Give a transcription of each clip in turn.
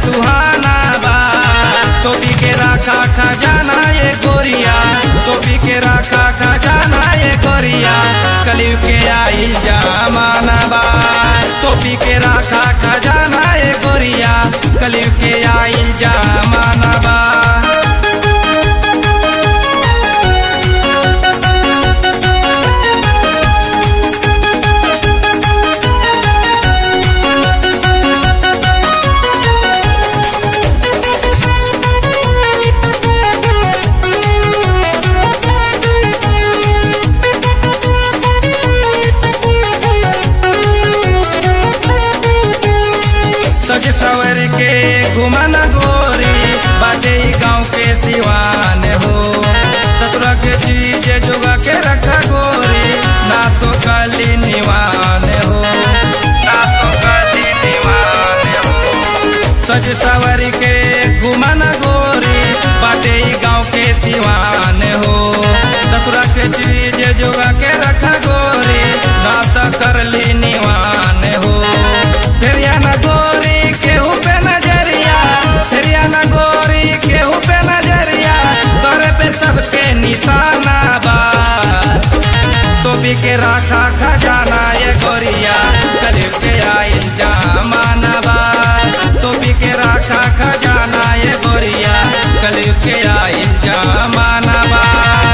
सुहाना बा टोपी के राखा खजाना ये गोरिया टोपी के राखा खजाना ये गोरिया कलयुग के आइल जमाना बा टोपी के राखा खजाना ये गोरिया कलयुग के आइल जमाना बा सज सवर के घुमन गोरी बाटे ई गाँव के सिवान हो ससुरा के चीज जुगा के रखा गोरी ना तो कली निवान हो ना तो कली निवान हो सज सवर के घुमन गोरी बाटे ई गाँव के सिवान हो ससुरा के चीज जुगा के रखा गोरी ना तो करली निवान हो फेरिया ना गोरी केहू पे नजरिया फेरिया ना गोरी केहू पे नजरिया तोरे पे सबके निशाना बा टोपी के राखा खजाना ये गोरिया कलयुग के आइल जमाना बा टोपी के राखा खजाना ये गोरिया कलयुग के आइल जमाना बा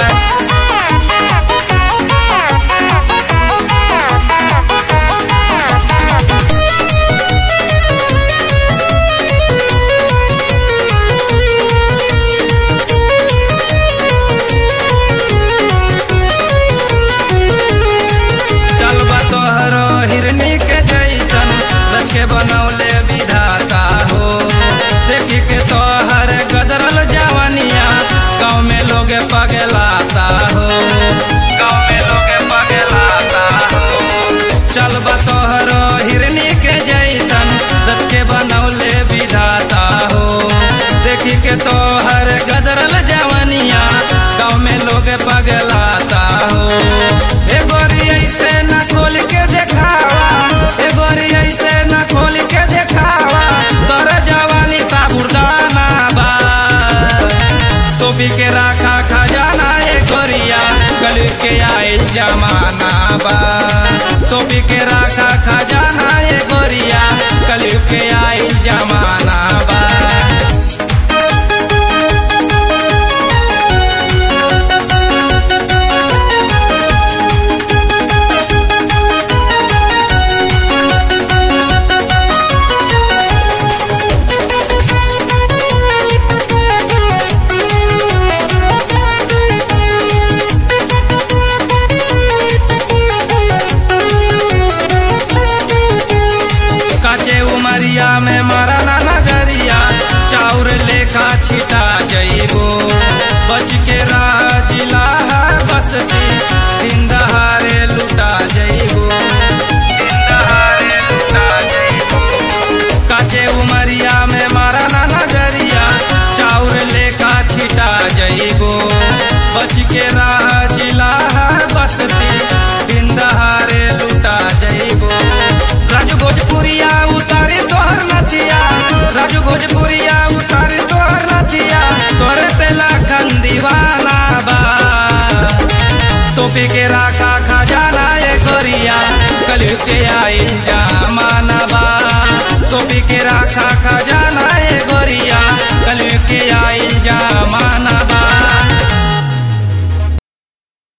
चलबा तोहरो हिरनी के जैसन रच के बनौले विधाता हो देखी के तोहर गदरल जवानिया गाँव में लोग पगलाता हो गाँव में लोग पगलाता हो चलबा तोहरो हिरनी के जैसन रच के बनौले विधाता हो देखी के तोहर गदरल जवानिया गाँव में लोग पगलाता हो ए गोरी ऐसे न खोल के देखावा ए गोरी ऐसे न खोल के देखावा तोर जवानी साबुरदाना बा टोपी के राखा खजाना ए गोरिया कलयुग के आइल जमाना बा टोपी के राखा खजाना ए गोरिया कलयुग के आइल जमाना बा काचे उमरिया में मारा ना नगरिया चाउर लेखा छिटा जइबो बच के रह जिला है बसती जिंदहारे लुटा जइबो जिंदहारे लुटा जइबो काचे उमरिया में मारा ना नगरिया चाउर लेखा छिटा जइबो बच के रह जिला है बसती जिंदहारे लुटा जइबो राजू भोजपुरिया उतारे तोहर नथिया राजू भोजपुरिया उतारे तोहर नथिया तोरे पे लाखन दीवाना बा टोपी के राखा खजाना ये गोरिया कलयुग के आइल जा